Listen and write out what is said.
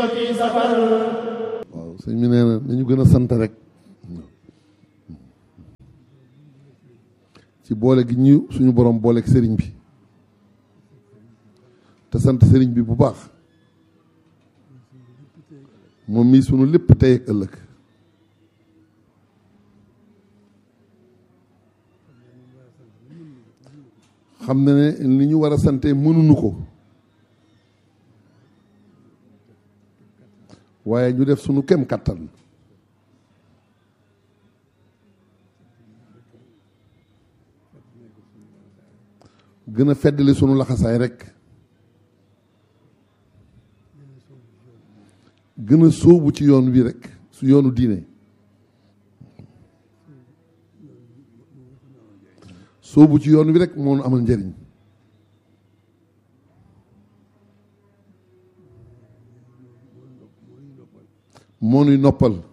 waaw sëñ bi nee na nañu gën a sant rek ci boole gi ñu suñu borom booleeg sëriñ bi te sant sëriñ bi bu baax moom mii sunu lépp tey ak ëllëg xam na ne li ñu war a sante mënuñu ko waaye ñu def sunu kem kattan gën a feddali sunu laxasaay rek gën a sóobu ci yoon wi rek su yoonu diine sóobu ci yoon wi rek moo nu amal njëriñ moo nuy noppal